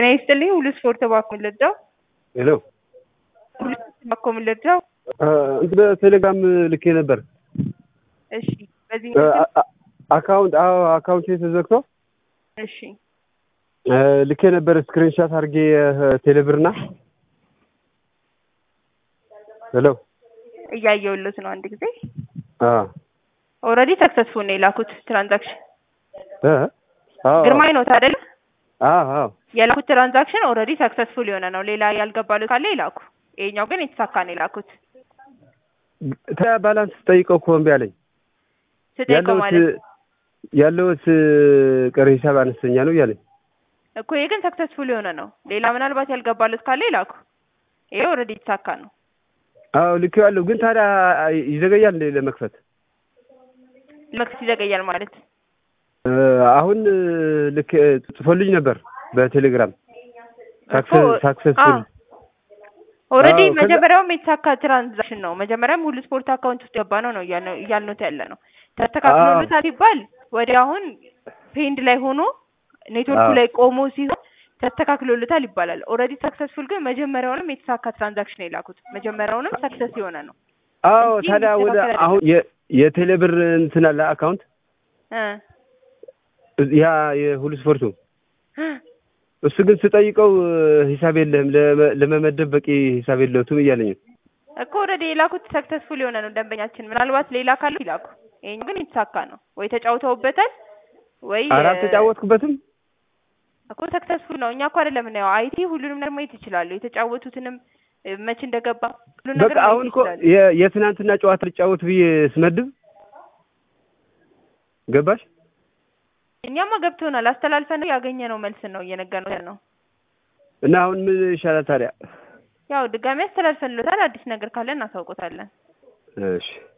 ጤና ይስጥልኝ ሁሉ ስፖርት እባክዎ ልርዳው? ሄሎ ሁሉ ስፖርት እባክዎ ልርዳው? እንትን በቴሌግራም ልኬ ነበር። እሺ በዚህ አ- አ- አካውንት አዎ አካውንት ተዘግቶ እሺ ልኬ ነበር ስክሪንሻት አድርጌ ቴሌብርና ሄሎ እያየሁለት ነው። አንድ ጊዜ አ ኦልሬዲ ሰክሰስፉል ነው የላኩት ትራንዛክሽን እ አዎ ግርማይ ነው አይደለ? አዎ አዎ የላኩት ትራንዛክሽን ኦልሬዲ ሰክሰስፉል የሆነ ነው። ሌላ ያልገባሉት ካለ ይላኩ። ይሄኛው ግን የተሳካ ነው የላኩት። ታዲያ ባላንስ ስጠይቀው እኮ እምቢ አለኝ። ስጠይቀው ማለት ያለውት ቀሪ ሂሳብ አነስተኛ ነው እያለኝ እኮ ይሄ ግን ሰክሰስፉል የሆነ ነው። ሌላ ምናልባት ያልገባሉት ካለ ይላኩ። ይሄ ኦልሬዲ የተሳካ ነው። አዎ ልኬዋለሁ፣ ግን ታዲያ ይዘገያል እንዴ ለመክፈት? መክፈት ይዘገያል ማለት እ አሁን ልክ ጽፎልኝ ነበር በቴሌግራም እኮ ሳክሰስፉል ኦልሬዲ አዎ፣ ከዛ- መጀመሪያውም የተሳካ ትራንዛክሽን ነው። መጀመሪያም ሁሉ ስፖርት አካውንት ውስጥ ገባ ነው ነው እያልነው እያልነው ያለ ነው። ተስተካክሎለታል ሲባል ወዲያ አሁን ፔንድ ላይ ሆኖ ኔትወርኩ አዎ። ላይ ቆሞ ሲሆን ተስተካክሎለታል ይባላል። ኦልሬዲ ሰክሰስፉል ግን መጀመሪያውንም የተሳካ ትራንዛክሽን ነው የላኩት። መጀመሪያውንም ሰክሰስ የሆነ ነው አዎ እንጂ ታዲያ ወደ የሚስተካከል አሁን የ- የቴሌብር እንትን አለ አካውንት እ ያ የሁሉ ስፖርቱ እሱ ግን ስጠይቀው ሂሳብ የለህም ለመ- ለመመደብ በቂ ሂሳብ የለውም እያለኝ ነው። እኮ ኦልሬዲ የላኩት ሰክሰስፉል የሆነ ነው ደንበኛችን። ምናልባት ሌላ ካለ ይላኩ። ይሄኛው ግን የተሳካ ነው። ወይ ተጫውተውበታል ወይ ኧረ እ፣ አልተጫወትኩበትም። እኮ ሰክሰስፉል ነው። እኛ እኮ አይደለም የምናየው። አይቲ ሁሉንም ነገር ማየት ይችላሉ። የተጫወቱትንም እ፣ መች እንደገባ ሁሉን ነገር በቃ ማየት አሁን እኮ ይችላሉ። የ- የትናንትና ጨዋታ ልጫወት ብዬ ስመድብ ገባሽ? እኛማ ገብቶናል። አስተላልፈን ያገኘነው መልስ ነው እየነገርነው ያልነው። እና አሁን ምን ይሻላል ታዲያ? ያው ድጋሚ አስተላልፈንሎታል። አዲስ ነገር ካለ እናሳውቆታለን። እሺ